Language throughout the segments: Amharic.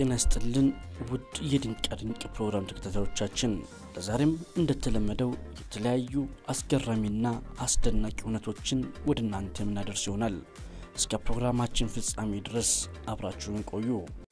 ጤና ይስጥልን ውድ የድንቃ ድንቅ ፕሮግራም ተከታታዮቻችን፣ ለዛሬም እንደተለመደው የተለያዩ አስገራሚና አስደናቂ እውነቶችን ወደ እናንተ የምናደርስ ይሆናል። እስከ ፕሮግራማችን ፍጻሜ ድረስ አብራችሁን ቆዩ።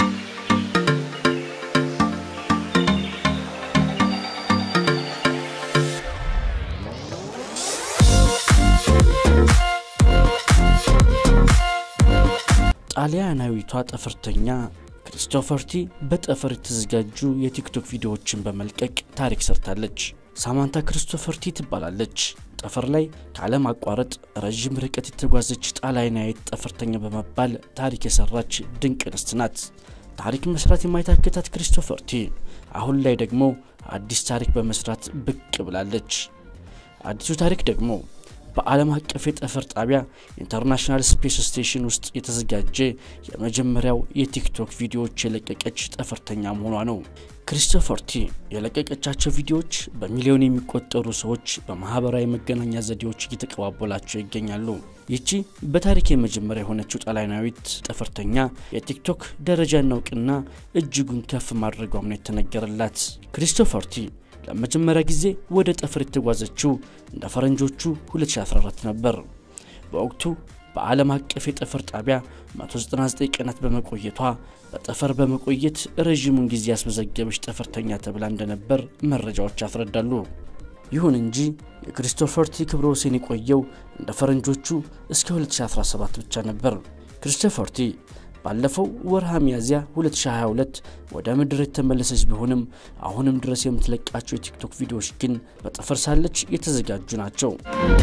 ጣሊያናዊቷ ጠፈርተኛ ክሪስቶፈር ቲ በጠፈር የተዘጋጁ የቲክቶክ ቪዲዮዎችን በመልቀቅ ታሪክ ሰርታለች። ሳማንታ ክሪስቶፈር ቲ ትባላለች። ጠፈር ላይ ካለማቋረጥ ረዥም ርቀት የተጓዘች ጣሊያናዊት ጠፈርተኛ በመባል ታሪክ የሰራች ድንቅ እንስት ናት። ታሪክ መስራት የማይታክታት ክሪስቶፈር ቲ አሁን ላይ ደግሞ አዲስ ታሪክ በመስራት ብቅ ብላለች። አዲሱ ታሪክ ደግሞ በዓለም አቀፍ የጠፈር ጣቢያ ኢንተርናሽናል ስፔስ ስቴሽን ውስጥ የተዘጋጀ የመጀመሪያው የቲክቶክ ቪዲዮዎች የለቀቀች ጠፈርተኛ መሆኗ ነው። ክሪስቶፈር ቲ የለቀቀቻቸው ቪዲዮዎች በሚሊዮን የሚቆጠሩ ሰዎች በማህበራዊ መገናኛ ዘዴዎች እየተቀባበላቸው ይገኛሉ። ይቺ በታሪክ የመጀመሪያ የሆነችው ጣሊያናዊት ጠፈርተኛ የቲክቶክ ደረጃና እውቅና እጅጉን ከፍ ማድረጓም ነው የተነገረላት። ክሪስቶፈር ቲ ለመጀመሪያ ጊዜ ወደ ጠፈር የተጓዘችው እንደ ፈረንጆቹ 2014 ነበር። በወቅቱ በዓለም አቀፍ የጠፈር ጣቢያ 199 ቀናት በመቆየቷ በጠፈር በመቆየት ረዥሙን ጊዜ ያስመዘገበች ጠፈርተኛ ተብላ እንደነበር መረጃዎች ያስረዳሉ። ይሁን እንጂ የክሪስቶፈር ቲ ክብረ ወሰን የቆየው እንደ ፈረንጆቹ እስከ 2017 ብቻ ነበር። ክሪስቶፈር ቲ ባለፈው ወርሃ ሚያዝያ 2022 ወደ ምድር የተመለሰች ቢሆንም አሁንም ድረስ የምትለቃቸው የቲክቶክ ቪዲዮዎች ግን በጠፈር ሳለች የተዘጋጁ ናቸው።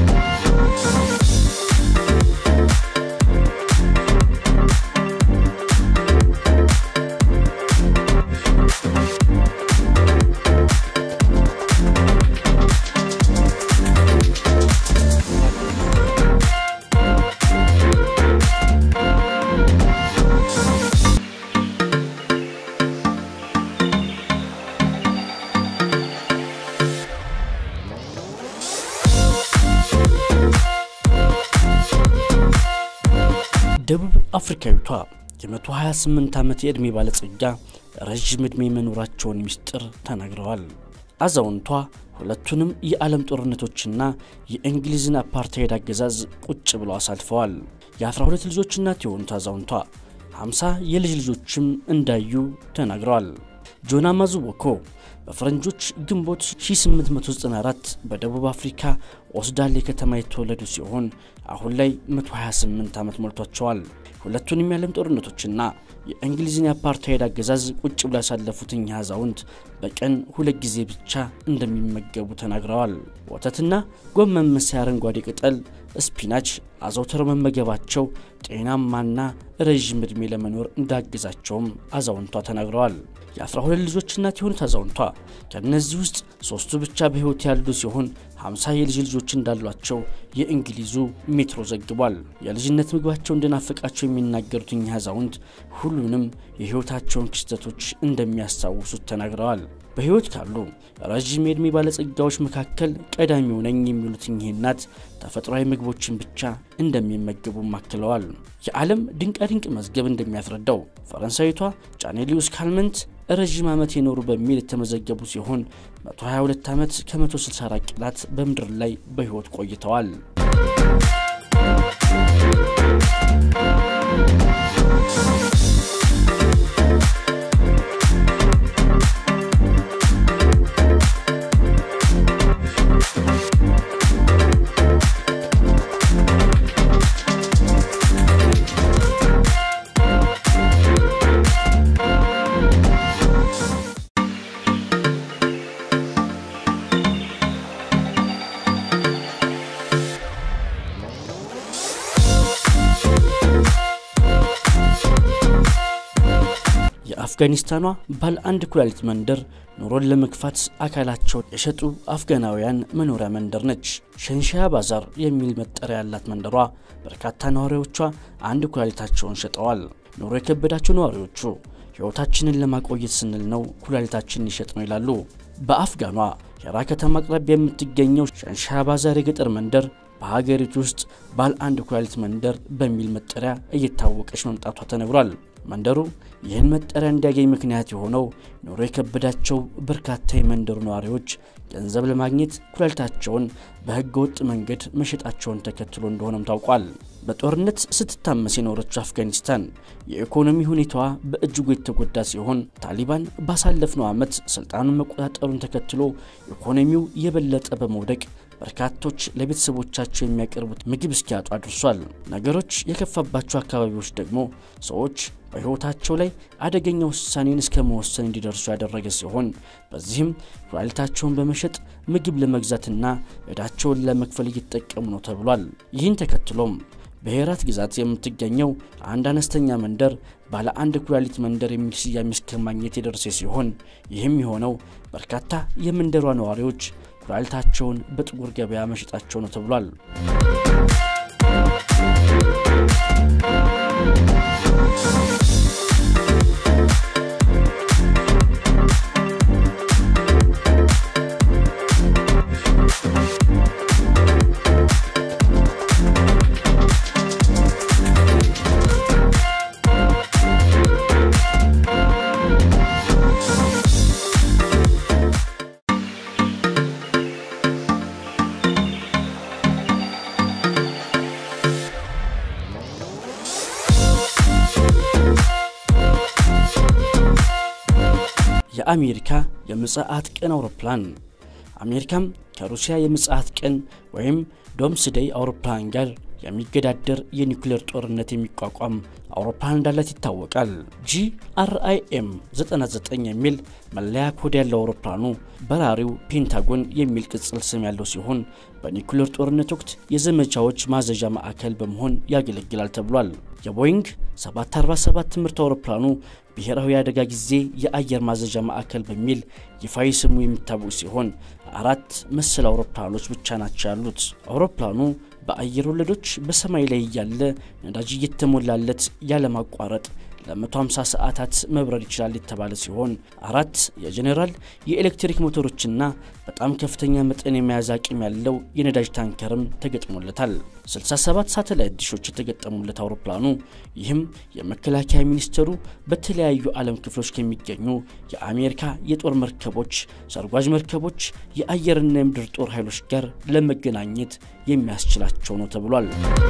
ደቡብ አፍሪካዊቷ የ128 ዓመት የዕድሜ ባለጸጋ ረዥም ዕድሜ መኖራቸውን ሚስጥር ተናግረዋል። አዛውንቷ ሁለቱንም የዓለም ጦርነቶችና የእንግሊዝን አፓርታይድ አገዛዝ ቁጭ ብለው አሳልፈዋል። የ12 ልጆች እናት የሆኑት አዛውንቷ 50 የልጅ ልጆችም እንዳዩ ተናግረዋል። ጆና ማዙቦኮ በፈረንጆች ግንቦት 1894 በደቡብ አፍሪካ ኦስዳሌ ከተማ የተወለዱ ሲሆን አሁን ላይ 128 ዓመት ሞልቷቸዋል። ሁለቱንም የዓለም ጦርነቶችና የእንግሊዝን የአፓርታይድ አገዛዝ ቁጭ ብላ ያሳለፉት እኚህ አዛውንት በቀን ሁለት ጊዜ ብቻ እንደሚመገቡ ተናግረዋል። ወተትና ጎመን መሳይ አረንጓዴ ቅጠል፣ ስፒናች አዘውትረው መመገባቸው ጤናማና ረዥም ዕድሜ ለመኖር እንዳገዛቸውም አዛውንቷ ተናግረዋል። የ12 ልጆች እናት የሆኑት አዛውንቷ ከእነዚህ ውስጥ ሶስቱ ብቻ በሕይወት ያሉ ሲሆን 50 የልጅ ልጆች እንዳሏቸው የእንግሊዙ ሜትሮ ዘግቧል። የልጅነት ምግባቸው እንደናፈቃቸው የሚናገሩት እኚህ አዛውንት ሁሉንም የሕይወታቸውን ክስተቶች እንደሚያስታውሱት ተናግረዋል። በሕይወት ካሉ ረዥም የዕድሜ ባለጸጋዎች መካከል ቀዳሚው ነኝ የሚሉት እኚህ እናት ተፈጥሯዊ ምግቦችን ብቻ እንደሚመገቡም አክለዋል። የዓለም ድንቃድንቅ መዝገብ እንደሚያስረዳው ፈረንሳዊቷ ጫኔሊዩስ ካልመንት ረዥም ዓመት የኖሩ በሚል የተመዘገቡ ሲሆን 122 ዓመት ከ164 ቀናት በምድር ላይ በሕይወት ቆይተዋል። የአፍጋኒስታኗ ባለ አንድ ኩላሊት መንደር ኑሮን ለመግፋት አካላቸውን የሸጡ አፍጋናውያን መኖሪያ መንደር ነች። ሸንሻያ ባዛር የሚል መጠሪያ ያላት መንደሯ በርካታ ነዋሪዎቿ አንድ ኩላሊታቸውን ሸጠዋል። ኑሮ የከበዳቸው ነዋሪዎቹ ሕይወታችንን ለማቆየት ስንል ነው ኩላሊታችንን ይሸጥ ነው ይላሉ። በአፍጋኗ ሄራ ከተማ አቅራቢያ የምትገኘው ሸንሻያ ባዛር የገጠር መንደር በሀገሪቱ ውስጥ ባለ አንድ ኩላሊት መንደር በሚል መጠሪያ እየታወቀች መምጣቷ ተነግሯል። መንደሩ ይህን መጠሪያ እንዲያገኝ ምክንያት የሆነው ኑሮ የከበዳቸው በርካታ የመንደሩ ነዋሪዎች ገንዘብ ለማግኘት ኩላሊታቸውን በሕገ ወጥ መንገድ መሸጣቸውን ተከትሎ እንደሆነም ታውቋል። በጦርነት ስትታመስ የኖረችው አፍጋኒስታን የኢኮኖሚ ሁኔታዋ በእጅጉ የተጎዳ ሲሆን ታሊባን ባሳለፍነው ዓመት ስልጣኑን መቆጣጠሩን ተከትሎ ኢኮኖሚው የበለጠ በመውደቅ በርካቶች ለቤተሰቦቻቸው የሚያቀርቡት ምግብ እስኪያጡ አድርሷል። ነገሮች የከፋባቸው አካባቢዎች ደግሞ ሰዎች በሕይወታቸው ላይ አደገኛ ውሳኔን እስከ መወሰን እንዲደርሱ ያደረገ ሲሆን በዚህም ኩላሊታቸውን በመሸጥ ምግብ ለመግዛትና ዕዳቸውን ለመክፈል እየተጠቀሙ ነው ተብሏል። ይህን ተከትሎም በሄራት ግዛት የምትገኘው አንድ አነስተኛ መንደር ባለ አንድ ኩላሊት መንደር የሚል ስያሜ እስከ ማግኘት የደረሰ ሲሆን ይህም የሆነው በርካታ የመንደሯ ነዋሪዎች ኩላሊታቸውን በጥቁር ገበያ መሸጣቸው ነው ተብሏል። የአሜሪካ የምጽአት ቀን አውሮፕላን አሜሪካም ከሩሲያ የምጽአት ቀን ወይም ዶምስደይ አውሮፕላን ጋር የሚገዳደር የኒውክሌር ጦርነት የሚቋቋም አውሮፕላን እንዳላት ይታወቃል። ጂአርአይኤም 99 የሚል መለያ ኮድ ያለው አውሮፕላኑ በራሪው ፔንታጎን የሚል ቅጽል ስም ያለው ሲሆን በኒውክሌር ጦርነት ወቅት የዘመቻዎች ማዘዣ ማዕከል በመሆን ያገለግላል ተብሏል። የቦይንግ 747 ትምህርት አውሮፕላኑ ብሔራዊ የአደጋ ጊዜ የአየር ማዘዣ ማዕከል በሚል ይፋዊ ስሙ የሚታወቅ ሲሆን አራት መሰል አውሮፕላኖች ብቻ ናቸው ያሉት። አውሮፕላኑ በአየር ወለዶች በሰማይ ላይ እያለ ነዳጅ እየተሞላለት ያለማቋረጥ ለ150 ሰዓታት መብረር ይችላል የተባለ ሲሆን አራት የጄኔራል የኤሌክትሪክ ሞተሮችና በጣም ከፍተኛ መጠን የመያዝ አቅም ያለው የነዳጅ ታንከርም ተገጥሞለታል። 67 ሳተላይት ዲሾች የተገጠሙለት አውሮፕላኑ ይህም የመከላከያ ሚኒስቴሩ በተለያዩ ዓለም ክፍሎች ከሚገኙ የአሜሪካ የጦር መርከቦች፣ ሰርጓጅ መርከቦች፣ የአየርና የምድር ጦር ኃይሎች ጋር ለመገናኘት የሚያስችላቸው ነው ተብሏል።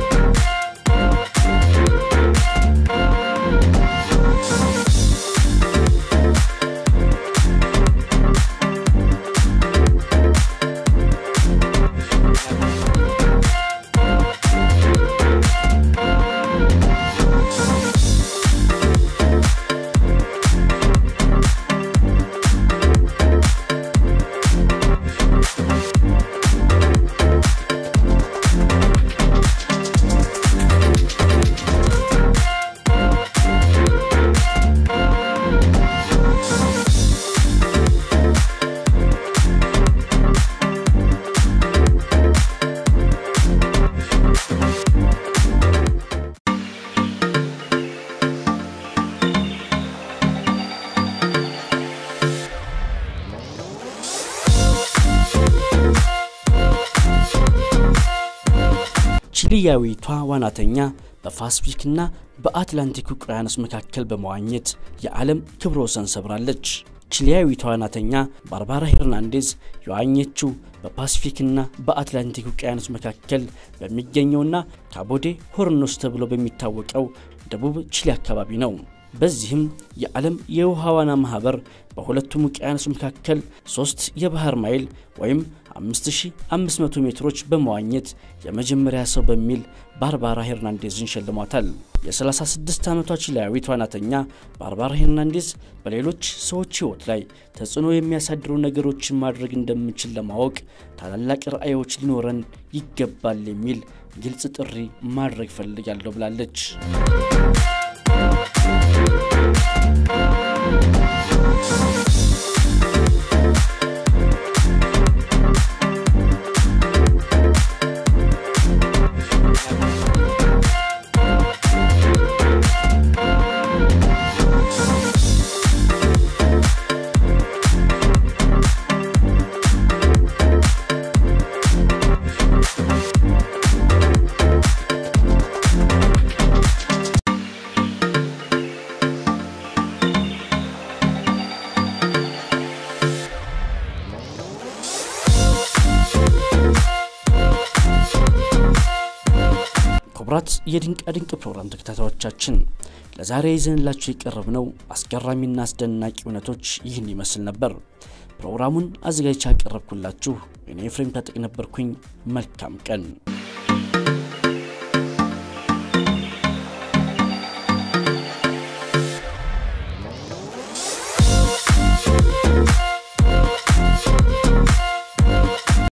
ቺሊያዊቷ ዋናተኛ በፓስፊክና በአትላንቲክ ውቅያኖስ መካከል በመዋኘት የዓለም ክብረ ወሰን ሰብራለች። ቺሊያዊቷ ዋናተኛ ባርባራ ሄርናንዴዝ የዋኘችው በፓሲፊክና በአትላንቲክ ውቅያኖስ መካከል በሚገኘውና ካቦዴ ሆርኖስ ተብሎ በሚታወቀው ደቡብ ቺሊ አካባቢ ነው። በዚህም የዓለም የውሃ ዋና ማህበር በሁለቱም ውቅያኖስ መካከል ሶስት የባህር ማይል ወይም 5500 ሜትሮች በመዋኘት የመጀመሪያ ሰው በሚል ባርባራ ሄርናንዴዝን ሸልሟታል። የ36 ዓመቷ ቺሊያዊት ዋናተኛ ባርባራ ሄርናንዴዝ በሌሎች ሰዎች ሕይወት ላይ ተጽዕኖ የሚያሳድሩ ነገሮችን ማድረግ እንደምንችል ለማወቅ ታላላቅ ራዕዮች ሊኖረን ይገባል የሚል ግልጽ ጥሪ ማድረግ ፈልጋለሁ ብላለች። የድንቃድንቅ ፕሮግራም ተከታታዮቻችን ለዛሬ ይዘንላችሁ የቀረብነው አስገራሚና አስደናቂ እውነቶች ይህን ይመስል ነበር። ፕሮግራሙን አዘጋጅቻ ያቀረብኩላችሁ እኔ ኤፍሬም ታጠቅ ነበርኩኝ። መልካም ቀን